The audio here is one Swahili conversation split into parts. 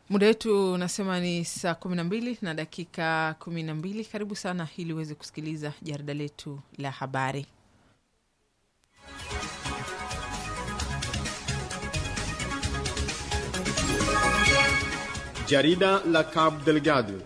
Muda wetu unasema ni saa kumi na mbili na dakika kumi na mbili. Karibu sana ili uweze kusikiliza jarida letu la habari. Jarida la Cabo Delgado.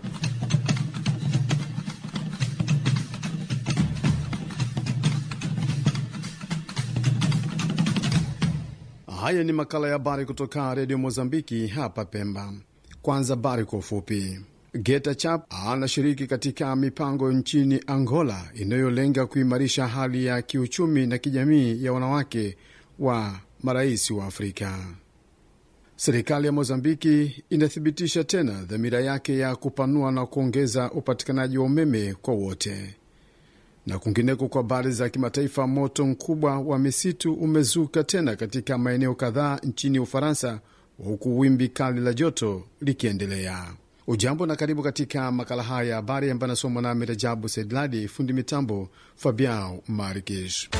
Haya ni makala ya habari kutoka redio Mozambiki hapa Pemba. Kwanza habari kwa ufupi. Geta Chap anashiriki katika mipango nchini Angola inayolenga kuimarisha hali ya kiuchumi na kijamii ya wanawake wa marais wa Afrika. Serikali ya Mozambiki inathibitisha tena dhamira yake ya kupanua na kuongeza upatikanaji wa umeme kwa wote. Na kwingineko, kwa habari za kimataifa, moto mkubwa wa misitu umezuka tena katika maeneo kadhaa nchini Ufaransa, huku wimbi kali la joto likiendelea. Ujambo na karibu katika makala haya ya habari ambayo anasomwa nami Rajabu Sedladi, fundi mitambo Fabiao Markish.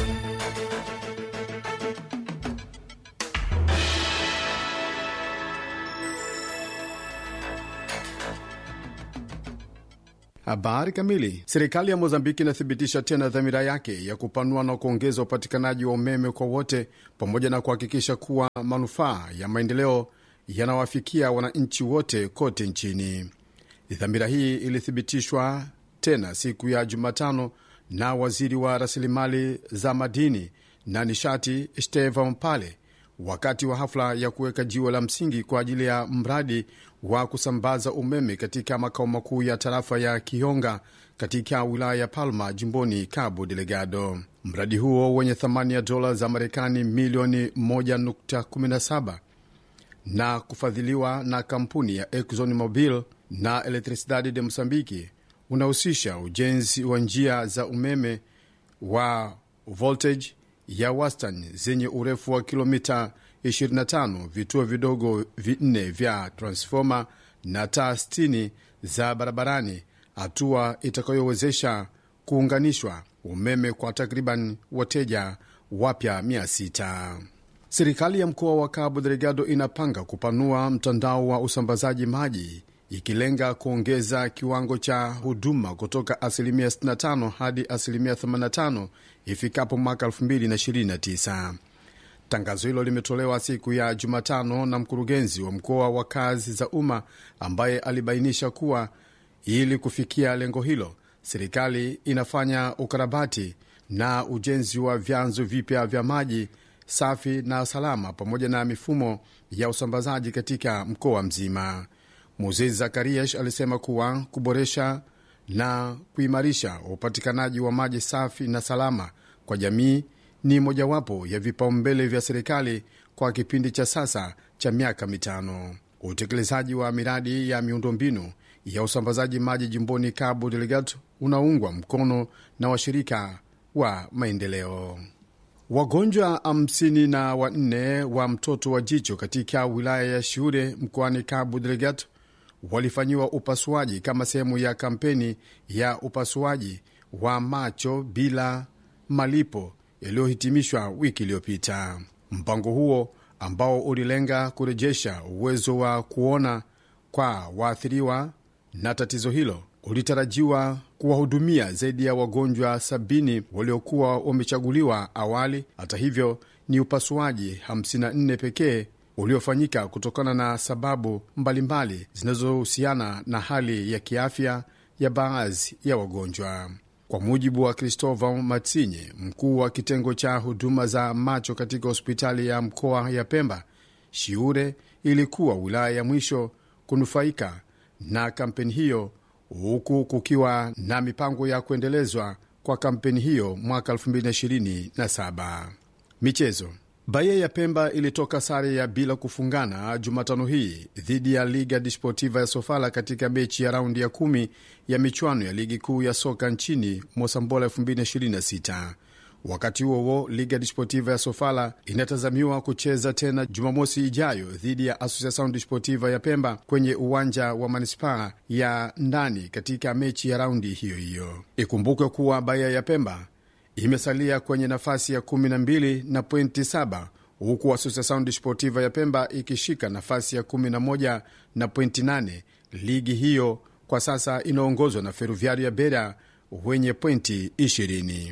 Habari kamili. Serikali ya Mozambiki inathibitisha tena dhamira yake ya kupanua na kuongeza upatikanaji wa umeme kwa wote pamoja na kuhakikisha kuwa manufaa ya maendeleo yanawafikia wananchi wote kote nchini. Dhamira hii ilithibitishwa tena siku ya Jumatano na waziri wa rasilimali za madini na nishati Stefan Pale wakati wa hafla ya kuweka jiwe la msingi kwa ajili ya mradi wa kusambaza umeme katika makao makuu ya tarafa ya Kionga katika wilaya ya Palma jimboni Cabo Delgado. Mradi huo wenye thamani ya dola za Marekani milioni 1.17 na kufadhiliwa na kampuni ya Exxon Mobil na Electricidade de Mosambiki unahusisha ujenzi wa njia za umeme wa voltage ya wastani zenye urefu wa kilomita 25, vituo vidogo vinne vya transfoma na taa 60 za barabarani, hatua itakayowezesha kuunganishwa umeme kwa takriban wateja wapya 600. Serikali ya mkoa wa Cabo Delgado inapanga kupanua mtandao wa usambazaji maji ikilenga kuongeza kiwango cha huduma kutoka asilimia 65 hadi asilimia 85 ifikapo mwaka 2029. Tangazo hilo limetolewa siku ya Jumatano na mkurugenzi wa mkoa wa kazi za umma ambaye alibainisha kuwa ili kufikia lengo hilo, serikali inafanya ukarabati na ujenzi wa vyanzo vipya vya maji safi na salama pamoja na mifumo ya usambazaji katika mkoa mzima. Moses Zakarias alisema kuwa kuboresha na kuimarisha upatikanaji wa maji safi na salama kwa jamii ni mojawapo ya vipaumbele vya serikali kwa kipindi cha sasa cha miaka mitano. Utekelezaji wa miradi ya miundombinu ya usambazaji maji jimboni Cabo Delgado unaungwa mkono na washirika wa maendeleo. Wagonjwa hamsini na wanne wa mtoto wa jicho katika wilaya ya Shiure mkoani Cabo Delgado walifanyiwa upasuaji kama sehemu ya kampeni ya upasuaji wa macho bila malipo yaliyohitimishwa wiki iliyopita. Mpango huo ambao ulilenga kurejesha uwezo wa kuona kwa waathiriwa na tatizo hilo ulitarajiwa kuwahudumia zaidi ya wagonjwa sabini waliokuwa wamechaguliwa awali. Hata hivyo, ni upasuaji 54 pekee uliofanyika kutokana na sababu mbalimbali zinazohusiana na hali ya kiafya ya baadhi ya wagonjwa. Kwa mujibu wa Christopher Matsinye, mkuu wa kitengo cha huduma za macho katika hospitali ya mkoa ya Pemba, Shiure ilikuwa wilaya ya mwisho kunufaika na kampeni hiyo, huku kukiwa na mipango ya kuendelezwa kwa kampeni hiyo mwaka 2027. Michezo. Bahia ya Pemba ilitoka sare ya bila kufungana Jumatano hii dhidi ya Liga Desportiva ya Sofala katika mechi ya raundi ya kumi ya michuano ya ligi kuu ya soka nchini Mosambola 2026. Wakati huo huo, Liga Desportiva ya Sofala inatazamiwa kucheza tena Jumamosi ijayo dhidi ya Associação Desportiva ya Pemba kwenye uwanja wa manispaa ya ndani katika mechi ya raundi hiyo hiyo. Ikumbukwe kuwa Bahia ya Pemba imesalia kwenye nafasi ya 12 na pointi 7 huku Associação Desportiva ya Pemba ikishika nafasi ya 11 na pointi 8. Ligi hiyo kwa sasa inaongozwa na Ferroviario ya Beira wenye pointi 20.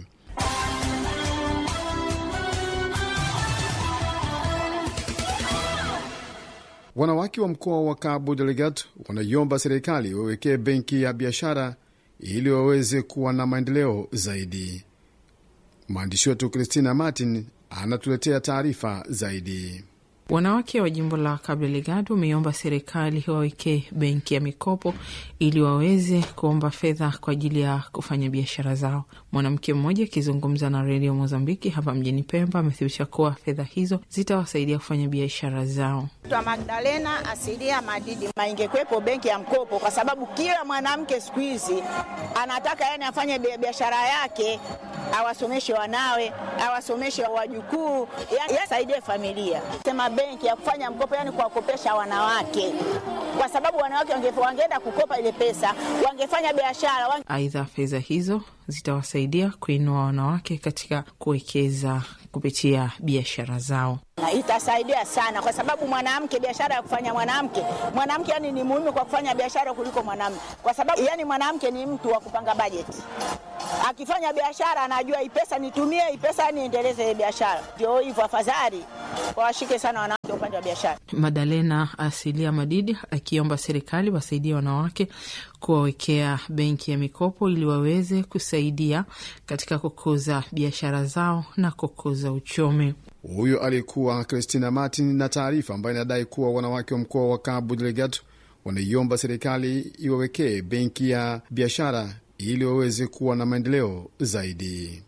Wanawake wa mkoa wa Cabo Delgado wanaiomba serikali wawekee benki ya biashara ili waweze kuwa na maendeleo zaidi. Mwandishi wetu Christina Martin anatuletea taarifa zaidi. Wanawake wa jimbo la Cabo Delgado wameomba serikali wawekee benki ya mikopo ili waweze kuomba fedha kwa ajili ya kufanya biashara zao. Mwanamke mmoja akizungumza na redio Mozambiki hapa mjini Pemba amethibitisha kuwa fedha hizo zitawasaidia kufanya biashara zao. Twa Magdalena asilia madidi maingekwepo benki ya mkopo, kwa sababu kila mwanamke siku hizi anataka yani afanye biashara yake, awasomeshe wanawe, awasomeshe wajukuu, yani asaidie familia. Sema benki ya kufanya mkopo, yani kuwakopesha wanawake, kwa sababu wanawake wangeenda kukopa ile pesa, wangefanya biashara wange... Aidha, fedha hizo zitawasaidia kuinua wanawake katika kuwekeza kupitia biashara zao na itasaidia sana kwa sababu mwanamke, biashara ya kufanya mwanamke, mwanamke yani ni muhimu kwa kufanya biashara kuliko mwanamume, kwa sababu yani mwanamke ni mtu wa kupanga bajeti. Akifanya biashara anajua hii pesa nitumie, hii pesa niendeleze biashara. Ndio hivyo, afadhali wawashike sana wanawake upande wa biashara. Madalena Asilia Madidi akiomba serikali wasaidie wanawake kuwawekea benki ya mikopo ili waweze kusaidia katika kukuza biashara zao na kukuza uchumi. Huyo alikuwa Christina Martin na taarifa ambayo inadai kuwa wanawake wa mkoa wa Cabo Delgado wanaiomba serikali iwawekee benki ya biashara ili waweze kuwa na maendeleo zaidi.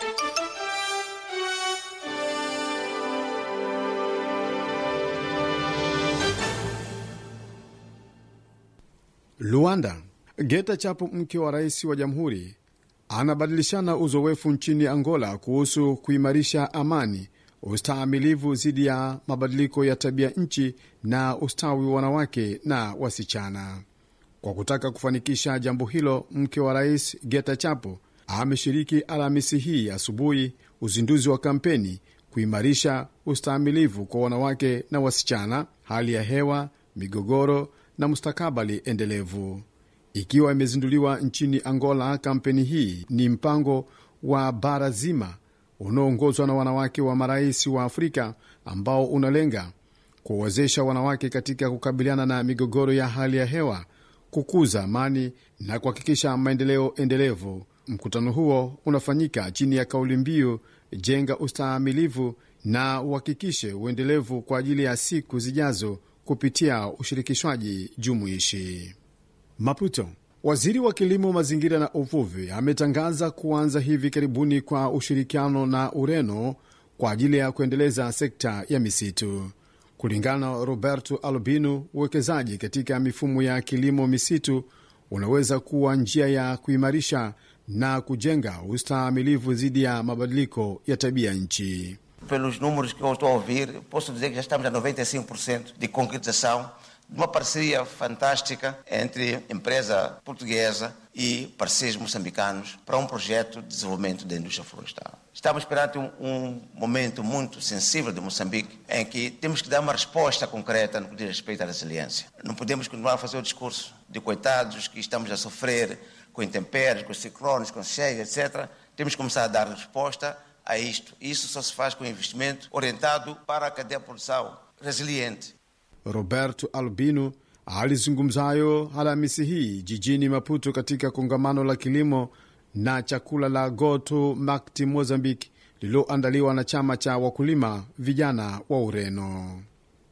Luanda, Geta Chapo, mke wa rais wa jamhuri, anabadilishana uzoefu nchini Angola kuhusu kuimarisha amani ustaamilivu dhidi ya mabadiliko ya tabia nchi na ustawi wa wanawake na wasichana. Kwa kutaka kufanikisha jambo hilo, mke wa rais Geta Chapo ameshiriki Alhamisi hii asubuhi uzinduzi wa kampeni kuimarisha ustaamilivu kwa wanawake na wasichana, hali ya hewa, migogoro na mustakabali endelevu. Ikiwa imezinduliwa nchini Angola, kampeni hii ni mpango wa bara zima unaoongozwa na wanawake wa marais wa Afrika ambao unalenga kuwawezesha wanawake katika kukabiliana na migogoro ya hali ya hewa, kukuza amani na kuhakikisha maendeleo endelevu. Mkutano huo unafanyika chini ya kauli mbiu jenga ustahimilivu na uhakikishe uendelevu kwa ajili ya siku zijazo kupitia ushirikishwaji jumuishi. Maputo. Waziri wa kilimo, mazingira na uvuvi ametangaza kuanza hivi karibuni kwa ushirikiano na Ureno kwa ajili ya kuendeleza sekta ya misitu. Kulingana na Roberto Albino, uwekezaji katika mifumo ya kilimo misitu unaweza kuwa njia ya kuimarisha na kujenga ustahimilivu dhidi ya mabadiliko ya tabia nchi. Pelos números que eu estou a ouvir, posso dizer que já estamos a 95% de concretização de uma parceria fantástica entre empresa portuguesa e parceiros moçambicanos para um projeto de desenvolvimento da indústria florestal. Estamos perante um, um momento muito sensível de Moçambique em que temos que dar uma resposta concreta no que diz respeito à resiliência. Não podemos continuar a fazer o discurso de coitados que estamos a sofrer com intempéries, com ciclones, com cheias, etc. Temos que começar a dar resposta a isto. Isso só se faz com investimento orientado para a cadeia de produção resiliente. Roberto Albino alizungumza hayo Alhamisi hii jijini Maputo katika kongamano la kilimo na chakula la Goto Makti Mozambique lililoandaliwa na chama cha wakulima vijana wa Ureno.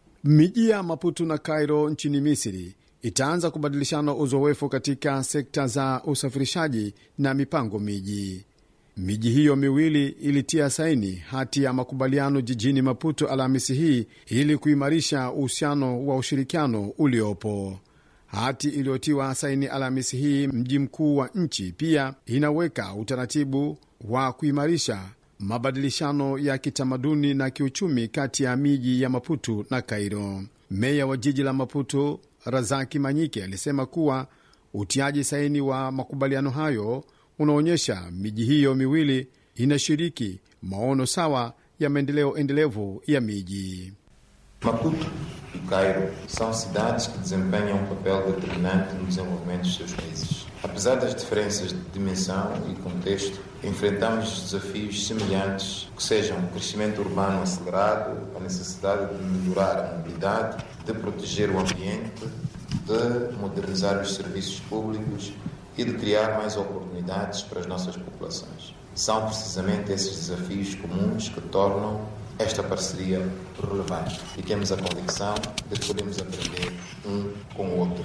Miji ya Maputo na Cairo nchini Misri itaanza kubadilishana uzoefu katika sekta za usafirishaji na mipango miji. Miji hiyo miwili ilitia saini hati ya makubaliano jijini Maputo Alhamisi hii ili kuimarisha uhusiano wa ushirikiano uliopo. Hati iliyotiwa saini Alhamisi hii mji mkuu wa nchi pia inaweka utaratibu wa kuimarisha mabadilishano ya kitamaduni na kiuchumi kati ya miji ya Maputo na Kairo. Meya wa jiji la Maputo Razaki Manyike alisema kuwa utiaji saini wa makubaliano hayo unaonyesha miji hiyo miwili inashiriki maono sawa ya maendeleo endelevu ya miji. Maputo e Cairo são cidades que desempenham um papel determinante no desenvolvimento dos seus países. Apesar das diferenças de dimensão e contexto, enfrentamos desafios semelhantes, que sejam o crescimento urbano acelerado, a necessidade de melhorar a mobilidade, de proteger o ambiente, de modernizar os serviços públicos e de criar mais oportunidades para as nossas populações. São precisamente esses desafios comuns que tornam esta parceria relevante e temos a convicção de que podemos aprender um com o outro.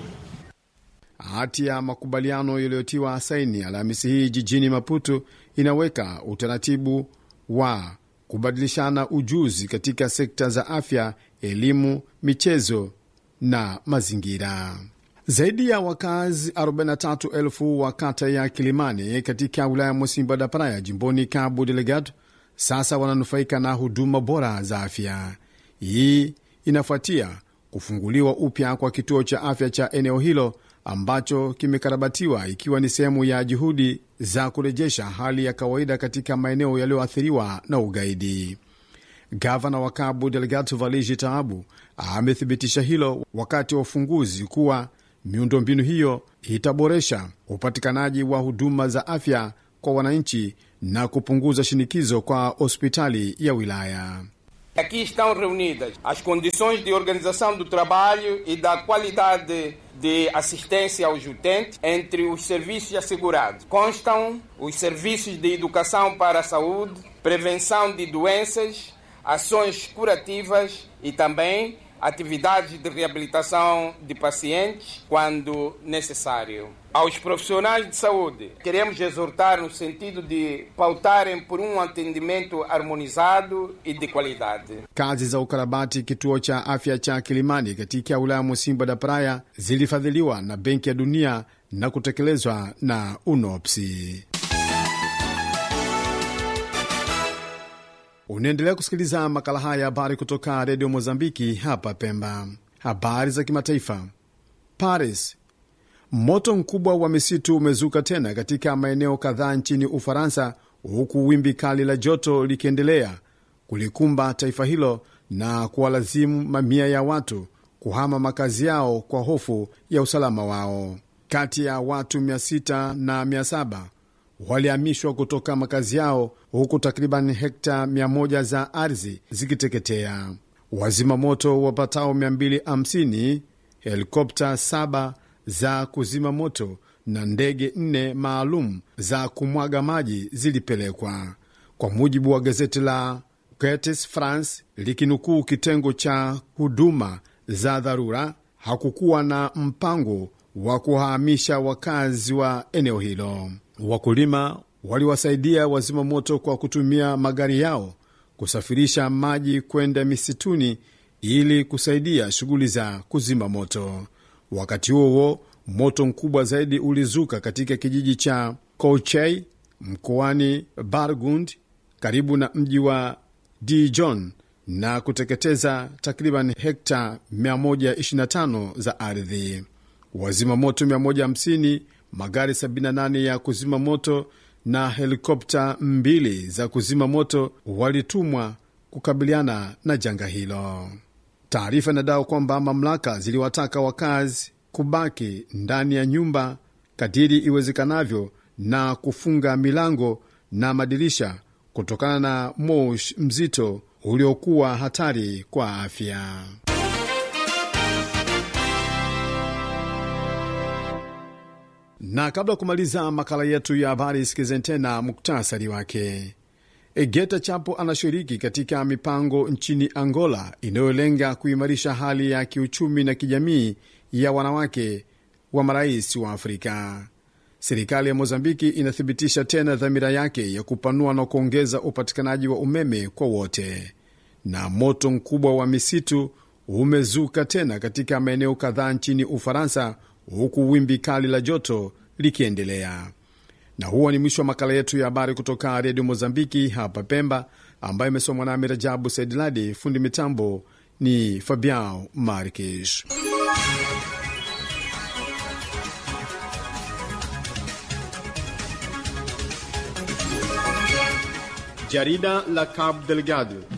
Hati ya makubaliano yaliyotiwa saini Alhamisi hii jijini Maputo inaweka utaratibu wa kubadilishana ujuzi katika sekta za afya, elimu, michezo na mazingira. Zaidi ya wakazi 43,000 wa kata ya Kilimani katika wilaya Mosimba da Praia jimboni Cabo Delgado sasa wananufaika na huduma bora za afya. Hii inafuatia kufunguliwa upya kwa kituo cha afya cha eneo hilo ambacho kimekarabatiwa ikiwa ni sehemu ya juhudi za kurejesha hali ya kawaida katika maeneo yaliyoathiriwa na ugaidi. Gavana wa Cabo Delgado Valigi Taabu amethibitisha hilo wakati wa ufunguzi kuwa miundombinu hiyo itaboresha upatikanaji wa huduma za afya kwa wananchi na kupunguza shinikizo kwa hospitali ya wilaya. Aqui estão reunidas as condições de organização do trabalho e da qualidade de assistência aos utentes entre os serviços assegurados. Constam os serviços de educação para a saúde, prevenção de doenças, ações curativas e também atividades de reabilitação de pacientes quando necessário. Aos profissionais de saúde, queremos exortar no sentido de pautarem por um atendimento harmonizado e de qualidade. Kazi za ukarabati kituo cha afya cha Kilimani katika wilaya Musimba da Praia zilifadhiliwa na Benki ya Dunia na kutekelezwa na UNOPSI. Unaendelea kusikiliza makala haya ya habari kutoka redio Mozambiki hapa Pemba. Habari za kimataifa. Paris, moto mkubwa wa misitu umezuka tena katika maeneo kadhaa nchini Ufaransa, huku wimbi kali la joto likiendelea kulikumba taifa hilo na kuwalazimu mamia ya watu kuhama makazi yao kwa hofu ya usalama wao. Kati ya watu 600 na 700 walihamishwa kutoka makazi yao huku takriban hekta 100 za ardhi zikiteketea. Wazima moto wapatao 250, helikopta 7 za kuzima moto na ndege 4 maalum za kumwaga maji zilipelekwa, kwa mujibu wa gazeti la Quotes France likinukuu kitengo cha huduma za dharura. Hakukuwa na mpango wa kuhamisha wakazi wa eneo hilo. Wakulima waliwasaidia wazima moto kwa kutumia magari yao kusafirisha maji kwenda misituni ili kusaidia shughuli za kuzima moto. Wakati huo huo, moto mkubwa zaidi ulizuka katika kijiji cha Kouchei mkoani Burgund karibu na mji wa Dijon na kuteketeza takriban hekta 125 za ardhi. Wazima moto 150 magari 78 ya kuzima moto na helikopta mbili za kuzima moto walitumwa kukabiliana na janga hilo. Taarifa inadai kwamba mamlaka ziliwataka wakazi kubaki ndani ya nyumba kadiri iwezekanavyo na kufunga milango na madirisha kutokana na moshi mzito uliokuwa hatari kwa afya. na kabla ya kumaliza makala yetu ya habari, sikizeni tena muktasari wake. Geta Chapo anashiriki katika mipango nchini Angola inayolenga kuimarisha hali ya kiuchumi na kijamii ya wanawake wa marais wa Afrika. Serikali ya Mozambiki inathibitisha tena dhamira yake ya kupanua na kuongeza upatikanaji wa umeme kwa wote. Na moto mkubwa wa misitu umezuka tena katika maeneo kadhaa nchini Ufaransa, huku wimbi kali la joto likiendelea. Na huo ni mwisho wa makala yetu ya habari kutoka redio Mozambiki hapa Pemba, ambayo imesomwa nami Rajabu Saidiladi. Fundi mitambo ni Fabiao Markish. Jarida la Cabo Delgado